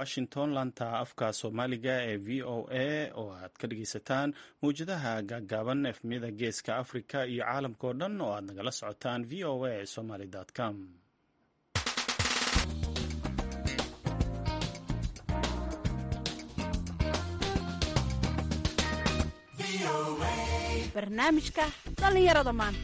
washington laanta afka soomaaliga ee v o a oo aad ka dhegeysataan mawjadaha gaaggaaban efmiyada geeska afrika iyo caalamka oo dhan oo aad nagala socotaan v o a somaly com barnaamijka dhallinyarada maanta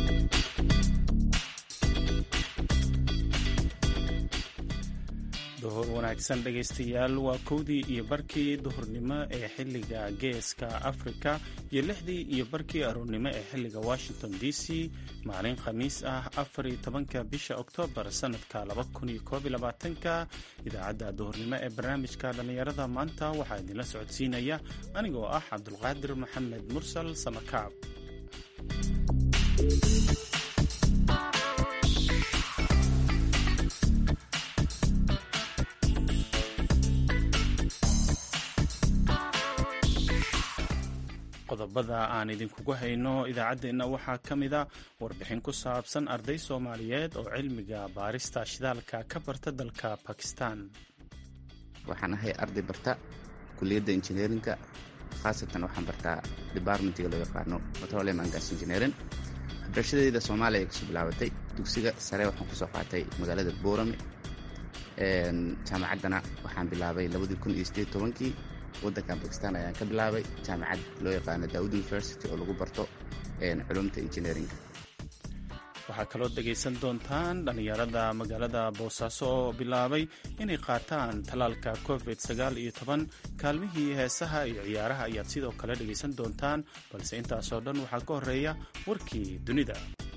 duhur wanaagsan dhegaystayaal waa kowdii iyo barkii duhurnimo ee xilliga geeska afrika iyo lixdii iyo barkii aroornimo ee xilliga washington d c maalin khamiis ah afariyo tobanka bisha oktoobar sannadka laba kun iyo koob iyo labaatanka idaacadda duhurnimo ee barnaamijka dhallinyarada maanta waxaa idinla socodsiinaya anigoo ah cabdulqaadir maxamed mursal samakaab qodobada aan idinkugu hayno idaacaddeenna waxaa ka mida warbixin ku saabsan arday soomaaliyeed oo cilmiga baarista shidaalka ka barta dalka bakistan waxaan ahay arday barta kuliyadda injineerinka khaasatan waxaan bartaa departmentiga loo yaqaano petroleum and gas engineering barashadeyda soomaaliya kasoo bilaabatay dugsiga sare waxaan kusoo qaatay magaalada boorame jaamacaddana waxaan bilaabay labadii kun iyo sideed tobankii waddankan bakistan ayaan ka bilaabay jaamacad loo yaqaano daawud university oo lagu barto culumta engineeringa waxaa kaloo dhegaysan doontaan dhallinyarada magaalada boosaaso oo bilaabay inay qaataan tallaalka covid sagaal iyo toban kaalmihii heesaha iyo ciyaaraha ayaad sidoo kale dhegaysan doontaan balse intaasoo dhan waxaa ka horeeya warkii dunida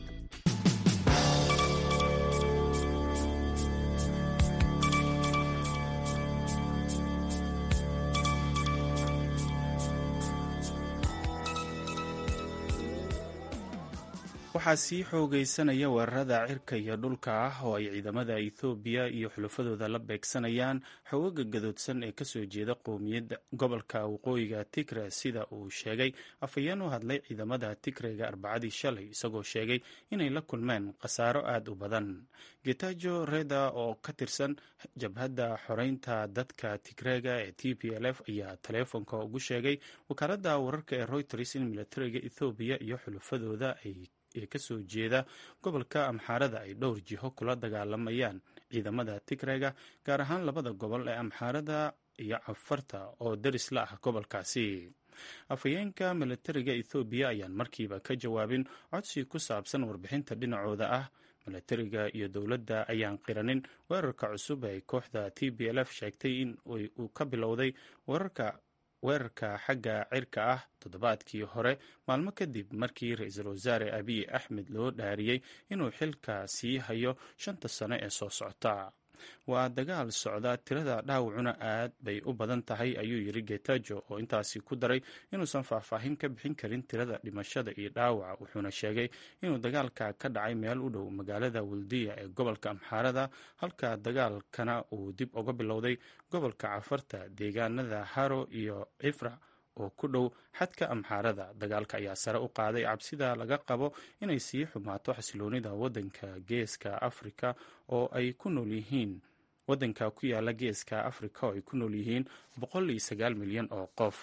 waxaa sii xoogaysanaya weerarada cirka iyo dhulka ah oo ay ciidamada ethoobiya iyo xulafadooda la beegsanayaan xoogaga gadoodsan ee kasoo jeeda qowmiyadda gobolka waqooyiga tigre sida uu sheegay afhayeen u hadlay ciidamada tigrega arbacadii shalay isagoo sheegay inay la kulmeen khasaaro aad u badan getajo reda oo ka tirsan jabhadda xoreynta dadka tigrega ee t p l f ayaa taleefonka ugu sheegay wakaaladda wararka ee reuters in militariga ethoobiya iyo xulafadooda ay ee kasoo jeeda gobolka amxaarada ay dhowr jiho kula dagaalamayaan ciidamada tigrega gaar ahaan labada gobol ee amxaarada iyo cafarta oo daris la ah gobolkaasi afhayeenka militariga ethoobiya ayaan markiiba ka jawaabin codsi ku saabsan warbixinta dhinacooda ah militariga iyo dowladda ayaan qiranin weerarka cusub ee kooxda t b l f sheegtay in uu ka bilowday weerarka weerarka xagga cirka ah toddobaadkii hore maalmo kadib markii ra-iisul wasaare abiy axmed loo dhaariyey inuu xilka sii hayo shanta sano ee soo socota waa dagaal socda tirada dhaawacuna aad bay u badan tahay ayuu yiri getajo oo intaasi ku daray inuusan faahfaahin ka bixin karin tirada dhimashada iyo dhaawaca wuxuuna sheegay inuu dagaalka ka dhacay meel u dhow magaalada waldiya ee gobolka amxaarada halka dagaalkana uu dib uga bilowday gobolka cafarta deegaanada haro iyo cifra oo ku dhow xadka amxaarada dagaalka ayaa sare u qaaday cabsida laga qabo inay sii xumaato xasiloonida wadanka geeska afrika oo ay ku nool yihiin wadanka ku yaala geeska afrika oo ay ku nool yihiin boqol iyo sagaal milyan oo qof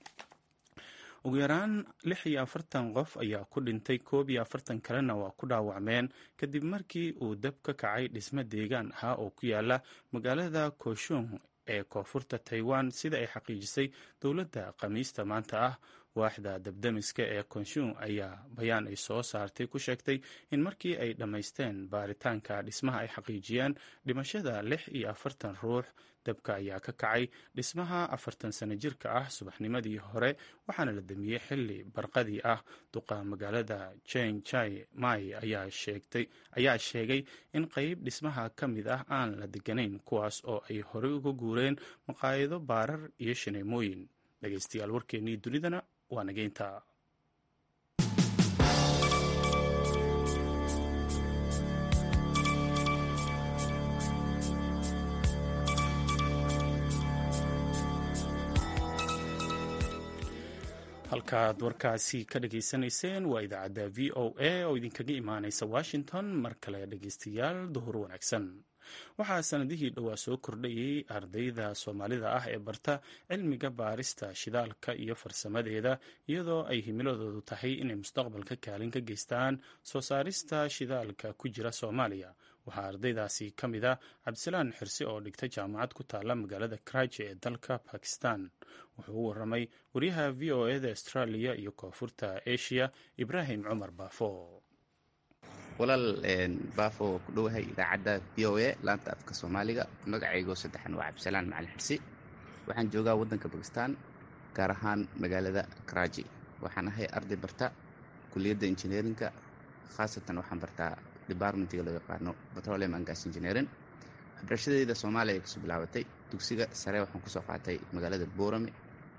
ugu yaraan lix iyo afartan qof ayaa ku dhintay koob iyo afartan kalena waa ku dhaawacmeen kadib markii uu dab ka kacay dhismo deegaan ahaa oo ku yaala magaalada koshung ee koonfurta taiwan sida ay xaqiijisay dowladda khamiista maanta ah waaxda dabdamiska ee konshun ayaa bayaan ay soo saartay ku sheegtay in markii ay dhammaysteen baaritaanka dhismaha ay xaqiijiyeen dhimashada lix iyo afartan ruux dabka ayaa ka kacay dhismaha afartan sano jirka ah subaxnimadii hore waxaana la damiyey xili barqadii ah duqa magaalada jen jai mai ayaa sheegay in qeyb dhismaha ka mid ah aan la deganayn kuwaas oo ay horey uga guureen maqaayado baarar iyo shineemooyin dhegeystayaal warkeennii dunidana waa nageynta halkaad warkaasi ka dhageysanayseen waa idaacadda v o a oo idinkaga imaaneysa washington mar kale dhegeystayaal duhur wanaagsan waxaa sanadihii dhowaa soo kordhayay ardayda soomaalida ah ee barta cilmiga baarista shidaalka iyo farsamadeeda iyadoo ay himiladoodu tahay inay mustaqbalka kaalin ka geystaan soo saarista shidaalka ku jira soomaaliya waxaa ardaydaasi ka mid a cabdisalaan xirsi oo dhigta jaamacad ku taalla magaalada karaji ee dalka bakistan wuxuu u waramay waryaha v o eda australia iyo koonfurta asia ibraahim cumar baafo walaal baafo ku dhowahay idaacadda v o a laanta afka soomaaliga magacaygo saddexan waa cabdisalaan macalin xirsi waxaan joogaa waddanka bakistan gaar ahaan magaalada karaji waxaan ahay arday barta kuliyadda injineerinka khaasatan waxaan bartaa departmentiga loo yaqaano petroleum and gas engineering waxbarashadeyda soomaaliya ay kasoo bilaabatay dugsiga sare waxaan kusoo qaatay magaalada boorame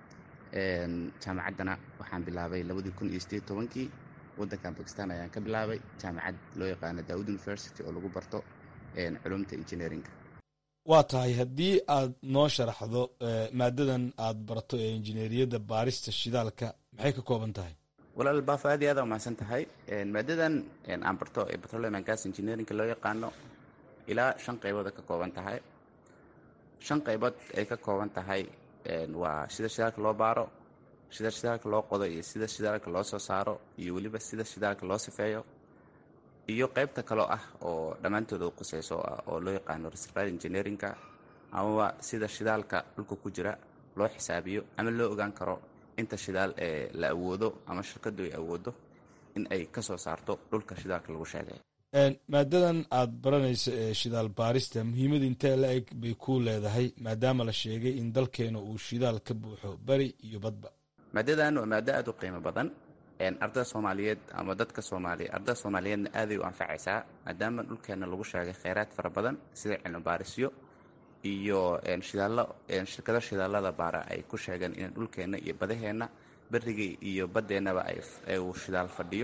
jaamacaddana waxaan bilaabay labadii kun iyo sideed tobankii waddankan bakistan ayaan ka bilaabay jaamacad loo yaqaano daawud university oo lagu barto culumta engineeringa waa tahay haddii aad noo sharaxdo maadadan aad barto ee injineeriyadda baarista shidaalka maxay ka kooban tahay walaal baafo aad iyo aad umahadsan tahay maadadan aan barto ee petroleum and gas engineeringa loo yaqaano ilaa shan qaybooda ka kooban tahay shan qaybood ay ka kooban tahay waa sida shidaalka loo baaro sida shidaalka loo qodo iyo sida shidaalka loo soo saaro iyo weliba sida shidaalka loo sifeeyo iyo qaybta kaloo ah oo dhammaantooda u qusayso oo loo yaqaano reservoir engineeringa amaba sida shidaalka dhulka ku jira loo xisaabiyo ama loo ogaan karo inta shidaal ee la awoodo ama shirkadu ay awoodo in ay ka soo saarto dhulka shidaalka lagu sheegay maadadan aad baranayso ee shidaal baarista muhiimada intee la eg bay ku leedahay maadaama la sheegay in dalkeena uu shidaal ka buuxo beri iyo badba maadadan waa maado aad u qiimo badan ardada soomaaliyeed ama dadka soomaaliya ardada soomaaliyeedna aaday u anfacaysaa maadaama dhulkeena lagu sheegay kheyraad fara badan sida cilmi baarisyo iyo shidaallo shirkado shidaalada baara ay ku sheegeen in dhulkeenna iyo badaheenna berigii iyo badeennaba uu shidaal fadhiyo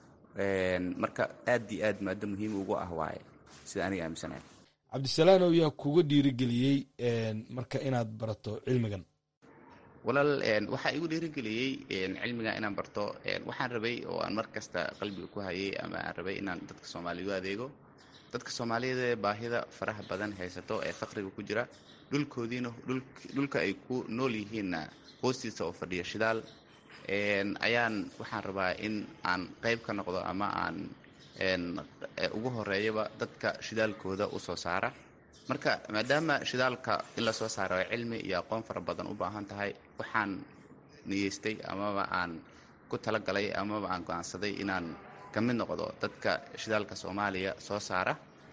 marka aad iyo aad maado muhiim ugu ah waaye sida aniga aaminsanahay cabdisalaanow yaa kuga dhiirigeliyey marka inaad barato cilmigan walaal waxaa igu dhiirigeliyey cilmiga inaan barto waxaan rabay oo aan mar kasta qalbiga ku hayay ama aan rabay inaan dadka soomaaliya u adeego dadka soomaaliyeed ee baahida faraha badan haysato ee faqriga ku jira dhulkoodiina dhulka ay ku nool yihiinna hoostiisa oo fadhiya shidaal ayaan waxaan rabaa in aan qayb ka noqdo ama aan ugu horeeyaba dadka shidaalkooda u soo saara marka maadaama shidaalka in la soo saaro ay cilmi iyo aqoon fara badan u baahan tahay waxaan niyeystay amaba aan ku talagalay amaba aan go-aansaday inaan ka mid noqdo dadka shidaalka soomaaliya soo saara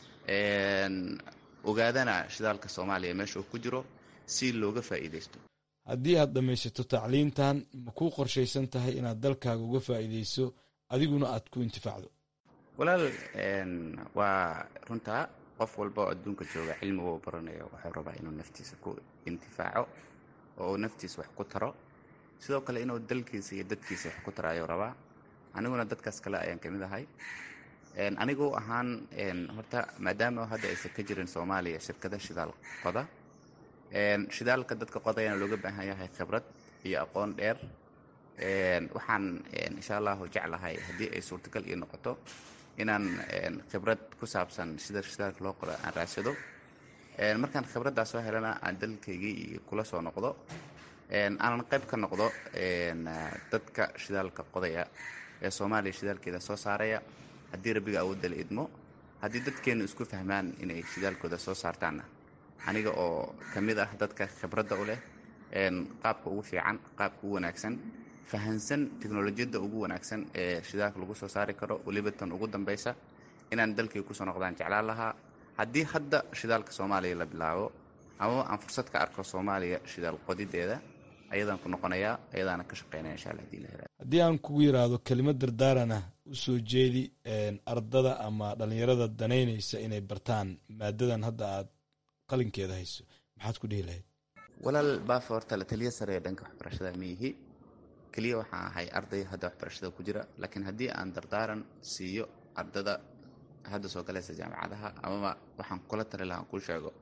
ogaadana shidaalka soomaaliya meesha uu ku jiro si looga faa'iidaysto haddii aad dhammaysato tacliintan ma kuu qorshaysan tahay inaad dalkaaga uga faa'iidayso adiguna aad ku intifaacdo walaal waa runtaa qof walba oo adduunka jooga cilmiga uu baranayo wuxuu rabaa inuu naftiisa ku intifaaco oo uu naftiisa wax ku taro sidoo kale inuu dalkiisa iyo dadkiisa wax ku taro ayuu rabaa aniguna dadkaas kale ayaan ka mid ahay anigu ahaan horta maadaama hadda aysan ka jirin soomaaliya shirkada shidaal qoda shidaalka dadka qodayana looga baahan yahay khibrad iyo aqoon dheer waxaan insha allahu jeclahay haddii ay suurtagal ii noqoto inaan khibrad ku saabsan sida shidaalka loo qodo aan raadsado markaan khibraddaas soo helana aan dalkaygii kula soo noqdo aanan qayb ka noqdo dadka shidaalka qodaya ee soomaaliya shidaalkeeda soo saaraya haddii rabbiga awoodda la idmo haddii dadkeennu isku fahmaan inay shidaalkooda soo saartaanna aniga oo ka mid ah dadka khibradda u leh qaabka ugu fiican qaabka ugu wanaagsan fahansan teknolojiyadda ugu wanaagsan ee shidaalka lagu soo saari karo weliba tan ugu dambaysa inaan dalkii kusoo noqdaan jeclaan lahaa haddii hadda shidaalka soomaaliya la bilaabo amaba aan fursad ka arko soomaaliya shidaal qodideeda ayadaan ku noqonayaa ayadaana ka shaqeynaya insha alla hadii la hela haddii aan kugu yiraahdo kelimad dardaaran ah u soo jeedi ardada ama dhallinyarada danaynaysa inay bartaan maadadan hadda aad qalinkeeda hayso maxaad ku dhihi lahayd walaal baafa horta la taliya sare ee dhanka waxbarashada miihi keliya waxaan ahay arday hadda waxbarashada ku jira laakiin haddii aan dardaaran siiyo ardada hadda soo galaysa jaamacadaha amaba waxaan kula tali lahaa kuu sheego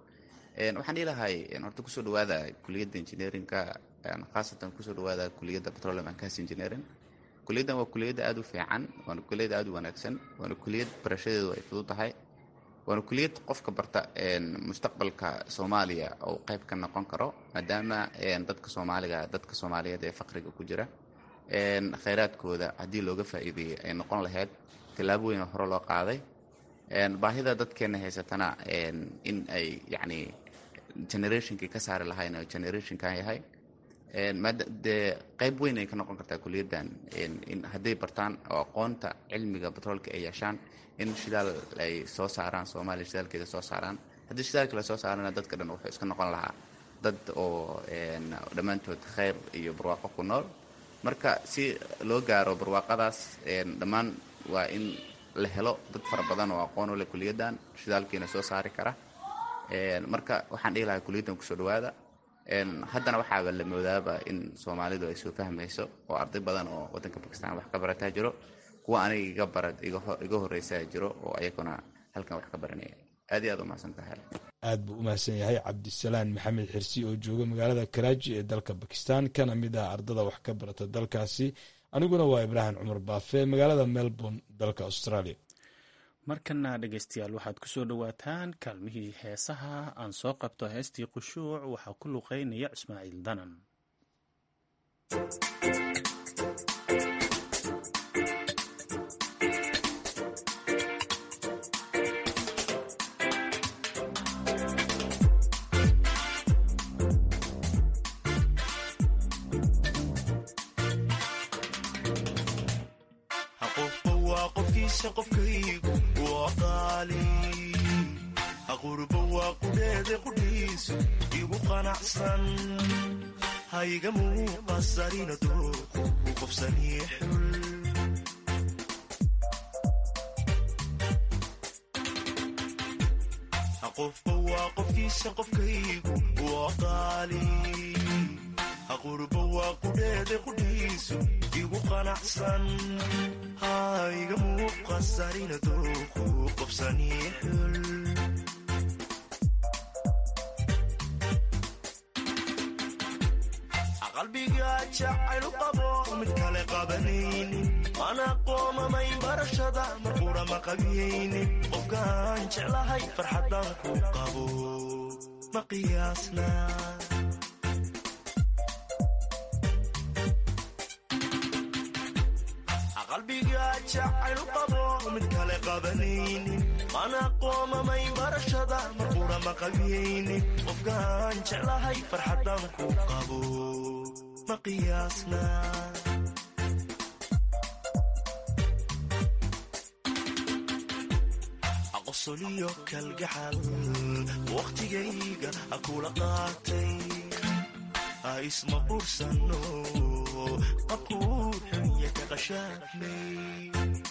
waxaan dhihi lahay horta kusoo dhawaada kuliyadda engineerinka khaasatan kusoo dhawaada kuliyadda petroleum and gas engineering kuliyaddan waa kuliyadda aada u fiican waana kuliyad aada u wanaagsan waana kuliyad barashadeedu ay fudud tahay waana kuliyad qofka barta mustaqbalka soomaaliya oo qayb ka noqon karo maadaama dadka soomaaliga dadka soomaaliyeed ee faqriga ku jira khayraadkooda haddii looga faa'iideeyey ay noqon lahayd tillaabo weyn oo hore loo qaaday baahida dadkeenna haysatana in ay yacni generationkii ka saari lahayn oo generationkan yahay dee qayb weyn ay ka noqon kartaa kuliyaddan in hadday bartaan oo aqoonta cilmiga batroolka ay yeeshaan in shidaal ay soo saaraan soomaaliya shidaalkeeda soo saaraan haddii shidaalka la soo saarana dadka dhan wuxuu iska noqon lahaa dad oo dhammaantood khayr iyo barwaaqo ku nool marka si loo gaaro barwaaqadaas dhammaan waa in la helo dad fara badan oo aqoon u leh kuliyaddan shidaalkiina soo saari kara marka waxaan dhihi lahaa kuliyaddan kusoo dhawaada haddana waxaaba la moodaaba in soomaalidu ay soo fahmayso oo arday badan oo waddanka bakistan wax ka barataa jiro kuwa aniga iga bara iga horreysaa jiro oo ayaguna halkan wax ka baranaya aad iyo aad umahadsan tahay aad buu u mahadsan yahay cabdisalaan maxamed xirsi oo jooga magaalada karaaji ee dalka bakistan kana mid ah ardada wax ka barata dalkaasi aniguna waa ibraahim cumar baafe magaalada melbourne dalka australia markana dhegeystayaal waxaad kusoo dhowaataan kaalmihii heesaha aan soo qabto heestii qushuuc waxaa ku luqeynaya ismaaciil danan qofkaygu waa qaali aqurba waa qudheede qudhiisu igu qanacsan hayga muuqasarina dooqu u qofsanii xul qofba waa qofkiisa qofkaygu waa qaali aqurba waa qudheede qudhiisu igu qanacsan hayga muuqasarina dooqu qofsanii xul qalbiga jacaylu qabo mid kale qabanayni mana qoomamay barashada marqura ma qabiyayni qofkaan jeclahay farxadan ku qabo ma qiyaasna qalbiga jacaylu qabo mid kale qabanayni mana qoomamay barashada marqura ma qabiyayni qofkaan jeclahay farxadan ku qabo ma qiyaasna aqosoliyo kalgacal wakhtigayga akula qaatay ha isma qursano qabkuu xunya ka qashaafnay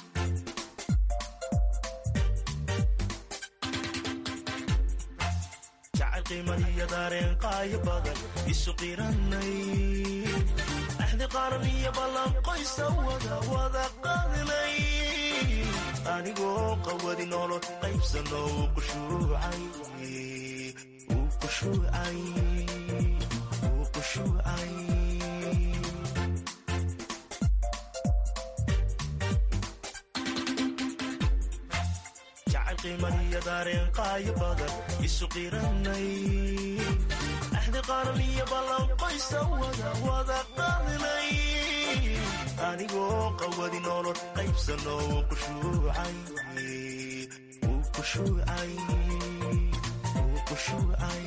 jacayl qiimaniyo daareen qaayo badan isu qiranay axdi qaran iyo ballan qoysa wada wada qaadnay anigoo qawadi nolol qaybsano uu qushuucay uu qushuucay uu qushuucay jacayl qiimaniyo daareen qaayo badan isu qiranay axdi qaran iyo ballan qoysa wada wada qaadnay anigoo qawadi nolol qaybsano uu qushuucay uu qushuucay uu qushuucay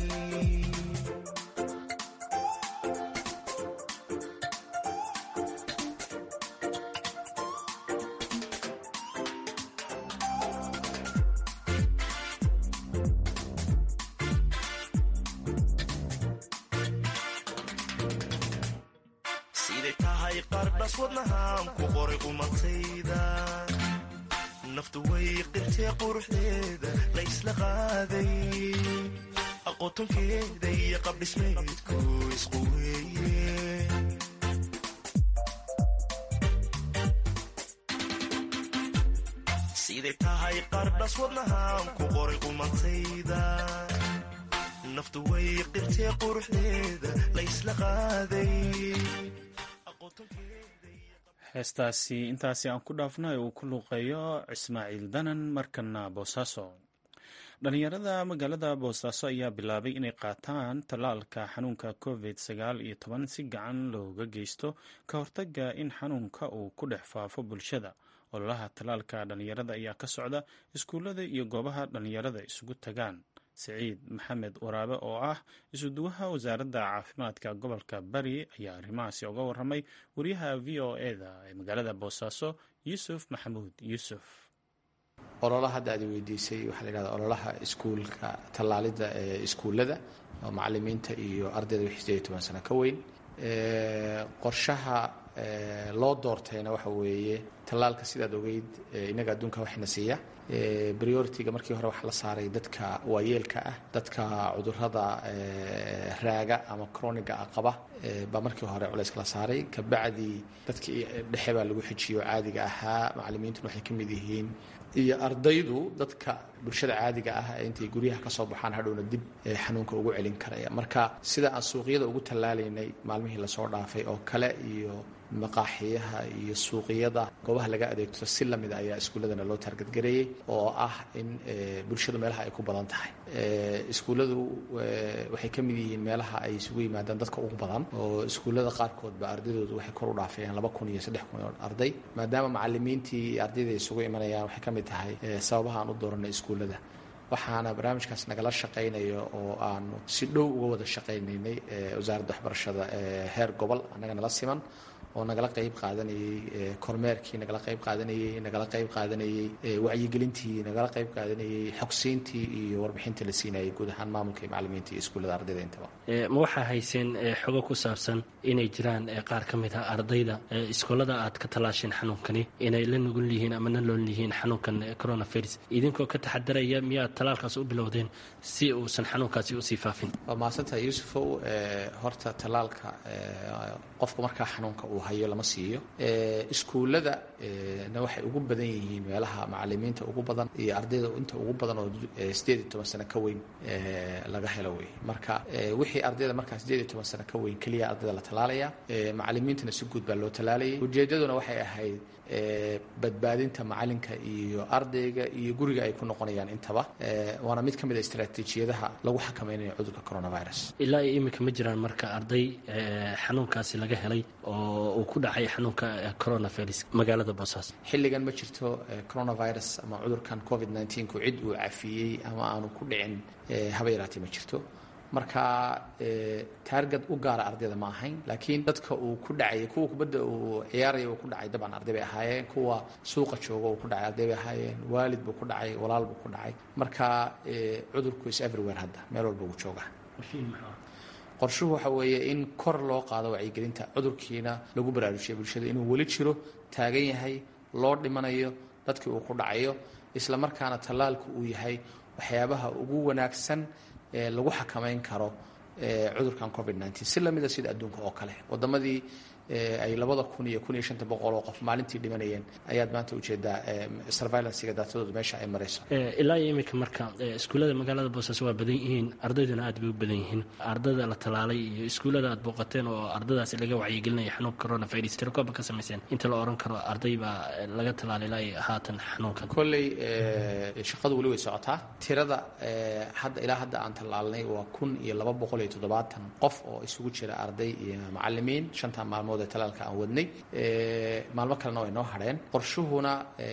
siday tahay qardhas wadnahaan ku qoray qumatayda naftu way qirtee quruxdeeda la ysla qaaday aqootonkeeda iyo qabdhismeedku isqu weeye siday tahay qardhas wadnahaan ku qoray qumatayda naftu way qirtee quruxdeeda la ysla qaaday heestaasi intaasi aan ku dhaafno ee uu ku luuqeeyo ismaaciil danan markana boosaaso dhalinyarada magaalada boosaaso ayaa bilaabay inay qaataan tallaalka xanuunka covid sagaal iyo toban si gacan looga geysto ka hortaga in xanuunka uu ku dhex faafo bulshada ololaha tallaalka dhalinyarada ayaa ka socda iskuullada iyo goobaha dhalinyarada isugu tagaan siciid maxamed waraabe oo ah isuduwaha wasaaradda caafimaadka gobolka bari ayaa arrimahaasi uga waramay wariyaha v o eda ee magaalada boosaaso yuusuf maxamuud yuusuf ololaha hadda aad weydiisay waxaa la yidhahda ololaha iskuulka tallaalidda ee iskuullada oo macalimiinta iyo ardayda wixii sideed iyo toban sano ka weyn qorshaha loo doortayna waxa weeye tallaalka sidaad ogeyd innaga adduunka waxna siiya priority-ga markii hore waxaa la saaray dadka waayeelka ah dadka cudurrada raaga ama croniga ah qaba baa markii hore culayska la saaray kabacdi dadkii dhexe baa lagu xijiyo caadiga ahaa macalimiintuna waxay ka mid yihiin iyo ardaydu dadka bulshada caadiga ah ee intay guryaha ka soo baxaan hadhowna dib xanuunka ugu celin karaya marka sida aan suuqyada ugu tallaalaynay maalmihii lasoo dhaafay oo kale iyo maqaaxiyaha iyo suuqyada goobaha laga adeegto si lamida ayaa iskuulladana loo taargadgareeyey oo ah in bulshadu meelaha ay ku badan tahay iskuulladu waxay ka mid yihiin meelaha ay isugu yimaadaan dadka ugu badan oo iskuullada qaarkoodba ardaydoodu waxay kor u dhaafayaan laba kun iyo saddex kun oo arday maadaama macalimiintii iyo ardayda ay isugu imanayaan waxay ka mid tahay sababaha aan u dooranay iskuullada waxaana barnaamijkaas nagala shaqaynayo oo aanu si dhow uga wada shaqaynaynay wasaaradda waxbarashada heer gobol annaga nala siman oo nagala qayb qaadanayey kormeerkii nagala qayb qaadanayey nagala qayb qaadanayey wacyigelintii nagala qayb qaadanayey xogsiintii iyo warbixintii la siinayay guud ahaan maamulka iyo macalimiinta iyo iskuullada ardayda intaba ma waxaa hayseen xogo ku saabsan inay jiraan qaar ka mid ah ardayda iskoolada aad ka tallaasheen xanuunkani inay la nugul yihiin ama na lool yihiin xanuunkan coronavirus idinkoo ka taxadaraya miyaad tallaalkaas u bilowdeen si uusan xanuunkaasi usii faafin waa mahadsantaha yuusufow horta tallaalka qofku markaa xanuunka uu hayo lama siiyo iskuullada na waxay ugu badan yihiin meelaha macalimiinta ugu badan iyo ardayda inta ugu badan oo sideed iyo toban sano ka weyn laga helo wey marka wixii ardayda markaa sideed iyo toban sano ka weyn keliya ardayda la tallaalaya macalimiintana si guud baa loo tallaalayay ujeeddaduna waxay ahayd badbaadinta macalinka iyo ardayga iyo guriga ay ku noqonayaan intaba waana mid ka mid a istraatiijiyadaha lagu xakameynayo cudurka coronavirus ilaa iyo iminka ma jiraan marka arday xanuunkaasi laga helay oo uu ku dhacay xanuunka coronavirus magaalada boosaaso xilligan ma jirto coronavirus ama cudurkan covid nneteen-ku cid uu cafiyey ama aanu ku dhicin haba yaraatee ma jirto marka taargad u gaara ardayda ma ahayn laakiin dadka uu ku dhacay kuwa kubadda uu ciyaaraya uu ku dhacay dabcan arday bay ahaayeen kuwa suuqa jooga uu ku dhacay arday bay ahaayeen waalid buu ku dhacay walaal buu ku dhacay marka cudurku is everywhere hadda meel walba uu jooga qorshuhu waxa weeye in kor loo qaado wacyigelinta cudurkiina lagu baraarujiyo bulshada inuu weli jiro taagan yahay loo dhimanayo dadkii uu ku dhacayo isla markaana tallaalku uu yahay waxyaabaha ugu wanaagsan ee lagu xakamayn karo cudurkan covid nneteen si lamida sida adduunka oo kale wadamadii ay labada kun iyo kun iyo shanta boqol oo qof maalintii dhimanayeen ayaad maanta ujeedaa surveilancega daatadooda meesha ay marayso ilaa iyo iminka marka iskuullada magaalada boosaaso waa badan yihiin ardayduna aad bay u badan yihiin ardayda la tallaalay iyo iskuullada aad booqateen oo ardadaasi laga wacyigelinaya xanuunka coronavirus tirakooba ka samayseen inta la oran karo arday baa laga tallaalay ilaa iyo haatan xanuunkan kolley shaqadu weli way socotaa tirada hadda ilaa hadda aan tallaalnay waa kun iyo laba boqol iyo toddobaatan qof oo isugu jira arday iyo macalimiin shantan maalmood ee talaalka aan wadnay maalmo kalena way noo hadheen qorshuhuna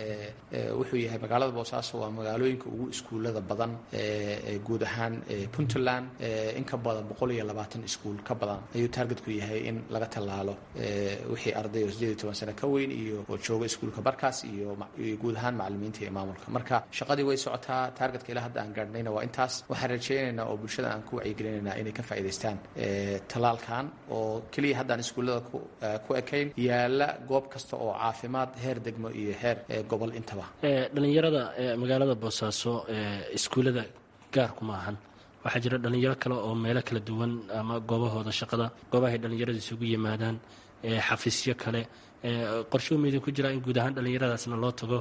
wuxuu yahay magaalada boosaaso waa magaalooyinka ugu iskuullada badan guud ahaan puntland in ka badan boqol iyo labaatan iskuul ka badan ayuu taargetku yahay in laga tallaalo wixii arday oo sideed iyo toban sano ka weyn iyo oo jooga iskuulka barkaas iyo guud ahaan macalimiinta iyo maamulka marka shaqadii way socotaa taargetka ilaa hadda aan gaadhnayna waa intaas waxaan rajaynaynaa oo bulshada aan ku wacyigelinaynaa inay ka faa'iidaystaan tallaalkan oo keliya haddaan iskuullada ku ekayn yaala goob kasta oo caafimaad heer degmo iyo heer gobol intaba dhalinyarada magaalada boosaaso iskuullada gaarku ma ahan waxaa jira dhalinyaro kale oo meelo kala duwan ama goobahooda shaqada goobahay dhalinyarada isugu yimaadaan xafiisyo kale qorshuhu ma idinku jiraa in guud ahaan dhallinyaradaasna loo tago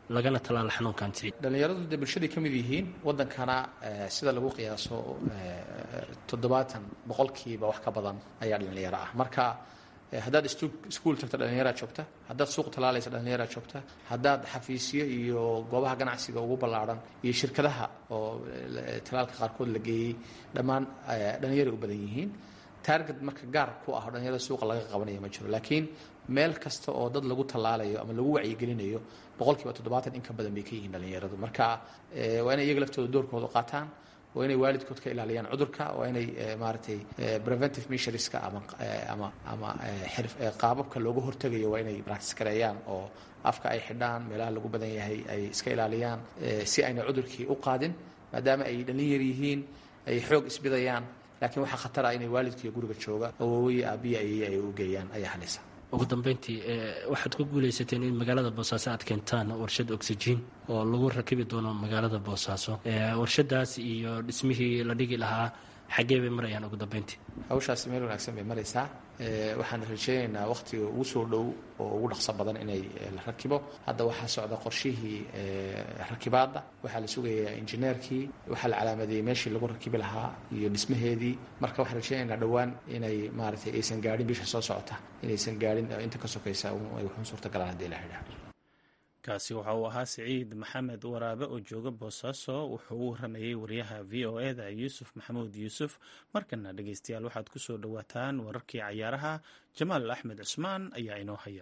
lagana tallaalo xanuunkan siciid dhallinyaradu dee bulshaday ka mid yihiin waddankana sida lagu qiyaaso toddobaatan boqolkiiba wax ka badan ayaa dhallinyaro ah marka haddaad iskuul tagto dhallinyaraa joogta haddaad suuq talaalaysa dhallinyaraa joogta haddaad xafiisyo iyo goobaha ganacsiga ugu ballaadhan iyo shirkadaha oo talaalka qaarkood la geeyey dhammaan dhallinyaray u badan yihiin taarget marka gaar ku ah dhallinyarada suuqa laga qabanayo ma jiro laakiin meel kasta oo dad lagu tallaalayo ama lagu wacyigelinayo boqolkiiba toddobaatan in ka badan bay ka yihiin dhallinyaradu marka waa inay iyaga laftooda doorkooda qaataan waa inay waalidkood ka ilaaliyaan cudurka waa inay maaragtay preventive measureska ama ama ama qaababka looga hortegayo waa inay practice gareeyaan oo afka ay xidhaan meelaha lagu badan yahay ay iska ilaaliyaan si ayna cudurkii u qaadin maadaama ay dhallinyar yihiin ay xoog isbidayaan laakiin waxaa khatar ah inay waalidkiiyo guriga jooga awoowiyi aabiya ayay ay u geeyaan ayaa halisa ugu dambeyntii waxaad ku guulaysateen in magaalada boosaaso aad keentaan warshad oxygen oo lagu rakibi doono magaalada boosaaso warshadaas iyo dhismihii la dhigi lahaa xaggee bay marayaan ugu dambeyntii hawshaasi meel wanaagsan bay maraysaa waxaan rajeynaynaa wakhtiga ugu soo dhow oo ugu dhaqso badan inay la rakibo hadda waxaa socda qorshihii rakibaadda waxaa la sugayaa injineerkii waxaa la calaamadeeyey meeshii lagu rakibi lahaa iyo dhismaheedii marka waxaan rajeynaynaa dhowaan inay maaragtay aysan gaadhin bisha soo socota inaysan gaadhin inta ka sokaysa ay wuxuun suurtagalaan haddii la xidhaa kaasi waxa uu ahaa siciid maxamed waraabe oo jooga boosaaso wuxuu u waramayey wariyaha v o e da yuusuf maxamuud yuusuf markana dhegeystayaal waxaad ku soo dhowaataan wararkii cayaaraha jamaal axmed cusmaan ayaa inoo haya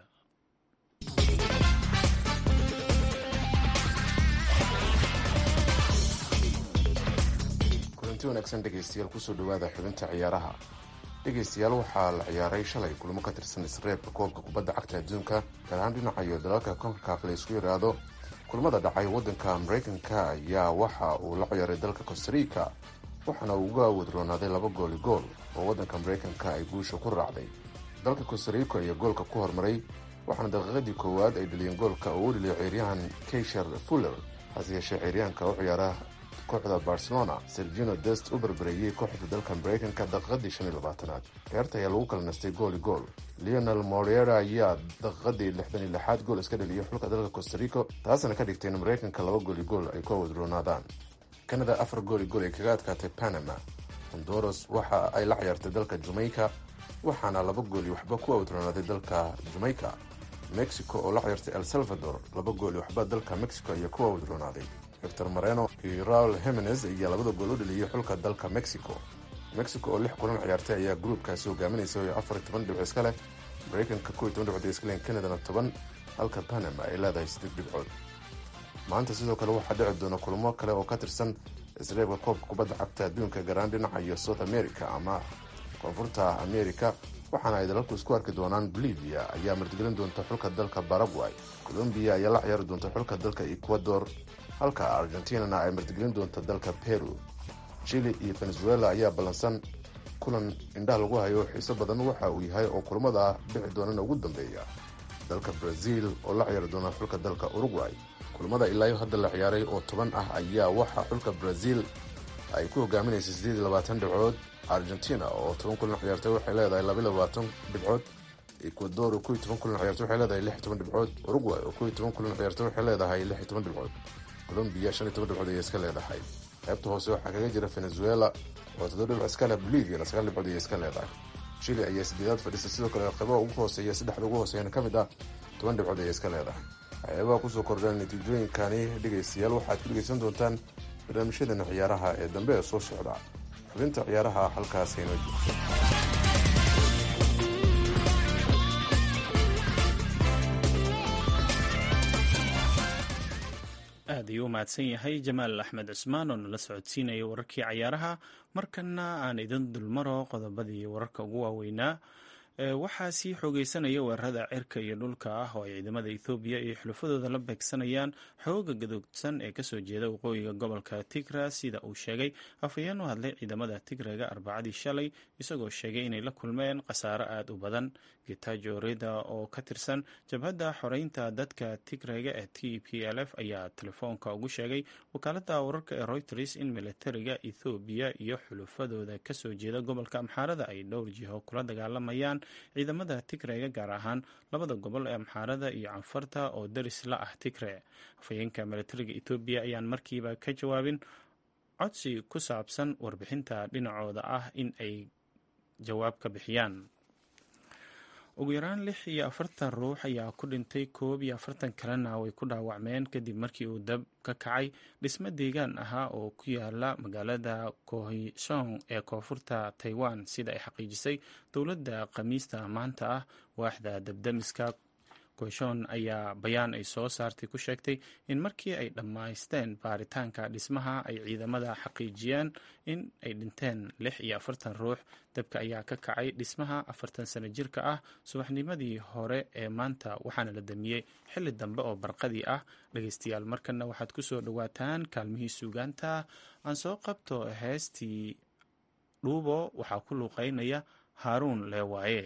kulanti wanaagsan dhegaystayaal kusoo dhowaada xubinta ciyaaraha dhegaystayaal waxaa la ciyaaray shalay kulamo ka tirsan isreebka koobka kubadda cagta adduunka gaar ahaan dhinacayo dalalka konkakaaf la isku yidhaahdo kulamada dhacay waddanka maraykanka ayaa waxa uu la ciyaaray dalka costarica waxaana uu uga wadroonaaday laba gooli gool oo waddanka maraykanka ay guusha ku raacday dalka costarico ayaa goolka ku hormaray waxaana daqiiqadii koowaad ay dhaliyeen goolka oo u dhiliyo ciyaaryahan keysher fuller hase yeeshee ciyaaryahanka u ciyaara kooxda barcelona sergino dest u barbareeyey kooxda dalka maraykanka daqiiqadii shan iyo labaatanaad ciyaarta ayaa lagu kala nastay gooli gool leonel moriera ayaa daqiiqadii lixdan iyo lixaad gool iska dhaliyay xulka dalka costarico taasna ka dhigtay in maraykanka laba gooli gool ay ku awadroonaadaan kanada afar gooli gool ay kaga adkaatay panama honduras waxa ay la ciyaartay dalka jamaica waxaana laba gooli waxba ku awadroonaaday dalka jamaica mexico oo la ciyaartay el salvador laba gooli waxba dalka mexico ayaa ku awadroonaaday victor moreno iyo raul hemenes ayaa labada gool u dhaliyey xulka dalka mexico mexico oo lix kulan ciyaartay ayaa gruubkaasi hogaaminaysa oo afar toban dhibco iska leh maraykanka kow iyo toban dhibcood iska leh kanadana toban halka panama ay leedahay siddeed dhibcood maanta sidoo kale waxaa dhici doona kulamo kale oo ka tirsan isreebka koobka kubadda cagta adduunka garaan dhinaca iyo south america ama koonfurta america waxaana ay dalalku isku arki doonaan bolivia ayaa martigelin doonta xulka dalka paraguay colombiya ayaa la ciyaari doonta xulka dalka ecuador halka argentinana ay martigelin doonta dalka peru chile iyo venezuela ayaa ballansan kulan indhaha lagu hayo xiiso badan waxa uu yahay oo kulamada dhici doonana ugu dambeeya dalka brazil oo la ciyaari doona xulka dalka uruguay kulamada ilaayo hadda la ciyaaray oo toban ah ayaa waxaa xulka brazil ay ku hogaaminaysa siddeed iyo labaatan dhibcood argentina oo toban kulan ciyaartay waxay leedahay laba iyo labaatan dhibcood ecuador oo kow iyo toban kulan ciyaartay waxay leedahay lix iyo toban dhibcood uruguay oo kow iyo toban kulan ciyaartay waxay leedahay lix iyo toban dhibcood colombiya shan iyo toban dhibcood ayay iska leedahay qaybta hoose waxaa kaga jira venezuela oo toddoba dhibc iska leh boliviana sagaal dhibcood ayay iska leedahay chile ayaa sideedaad fadhiisa sidoo kale qaybaha ugu hooseeya saddexda ugu hooseeyana ka mid ah toban dhibcood ayay iska leedahay waxyaabaha kusoo kordhaan natiijooyinkani dhegaystayaal waxaad ku dhegaysan doontaan barnaamijyadeena ciyaaraha ee dambe ee soo socda xubinta ciyaaraha halkaas haynoo joogto aad ayuu u mahadsan yahay jamaal axmed cusmaan oo nala socodsiinaya wararkii cayaaraha markana aan idin dulmaro qodobadii wararka ugu waaweynaa waxaa sii xoogeysanaya weerarada cirka iyo dhulka ah oo ay ciidamada ethoobiya iyo xulufadooda la beegsanayaan xooga gadoogsan ee kasoo jeeda waqooyiga gobolka tigra sida uu sheegay afhayeen u hadlay ciidamada tigrega arbacadii shalay isagoo sheegay inay la kulmeen khasaaro aada u badan getajo reda oo ka tirsan jabhadda xoreynta dadka tigrega ee t p l f ayaa telefoonka ugu sheegay wakaalada wararka ee reuters in militariga ethoobiya iyo xulufadooda kasoo jeeda gobolka amxaarada ay dhowr jiho kula dagaalamayaan ciidamada tigrega gaar ahaan labada gobol ee amxaarada iyo canfarta oo daris la ah tigre afhayeenka milatariga etoobiya ayaan markiiba ka jawaabin codsi ku saabsan warbixinta dhinacooda ah in ay jawaab ka bixiyaan ugu yaraan lix iyo afartan ruux ayaa ku dhintay koob iyo afartan kalena way ku dhaawacmeen kadib markii uu dab ka kacay dhismo deegaan ahaa oo ku yaala magaalada kohishong ee koonfurta taiwan sida ay xaqiijisay dowladda khamiista maanta ah waaxda dabdamiska kohishon ayaa bayaan ay soo saartay ku sheegtay in markii ay dhammaysteen baaritaanka dhismaha ay ciidamada xaqiijiyeen in ay dhinteen lix iyo afartan ruux dabka ayaa ka kacay dhismaha afartan sano jirka ah subaxnimadii hore ee maanta waxaana la damiyey xilli dambe oo barqadii ah dhegeystayaal markana waxaad ku soo dhowaataan kaalmihii suugaanta aan soo qabto heestii dhuubo waxaa ku luuqeynaya haaruun leewaaye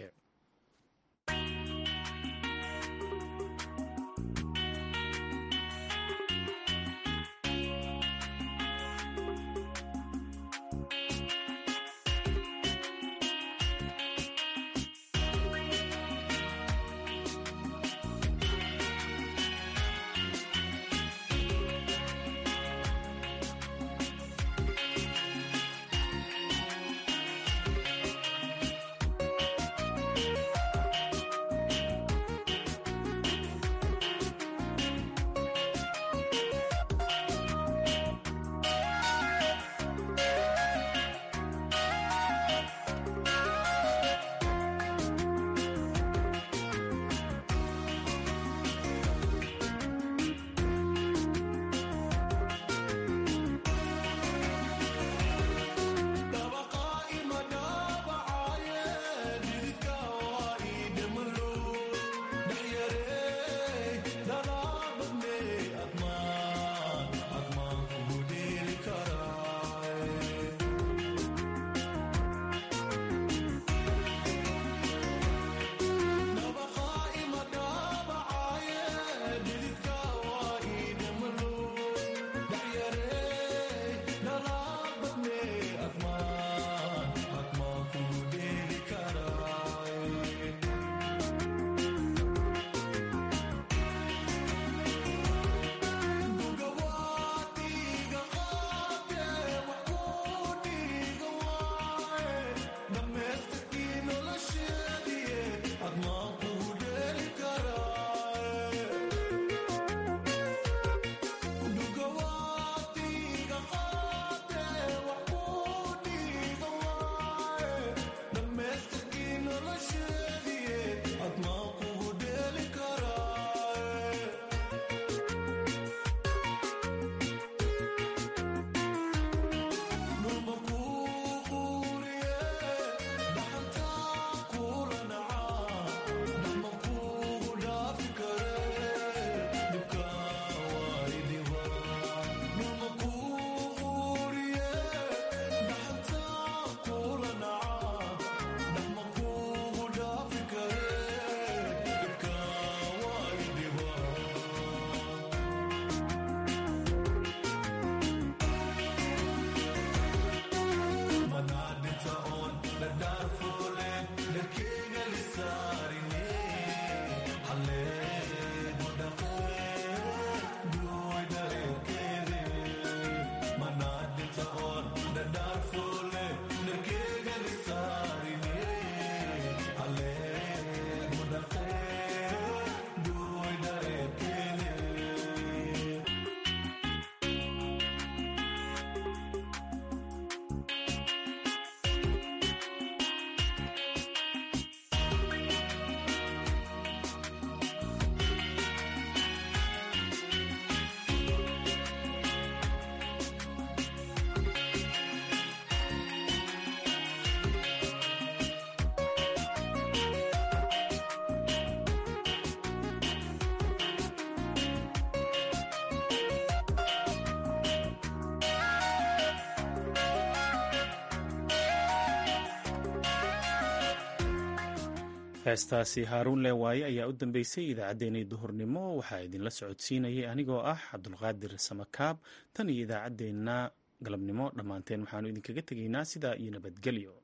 heestaasi haaruun leewaaye ayaa u dambeysay idaacaddeenii duhurnimo waxaa idinla socodsiinayay anigoo ah cabdulqaadir samakaab tan iyo idaacaddeenna galabnimo dhammaanteen waxaanu idinkaga tegaynaa sidaa iyo nabadgelyo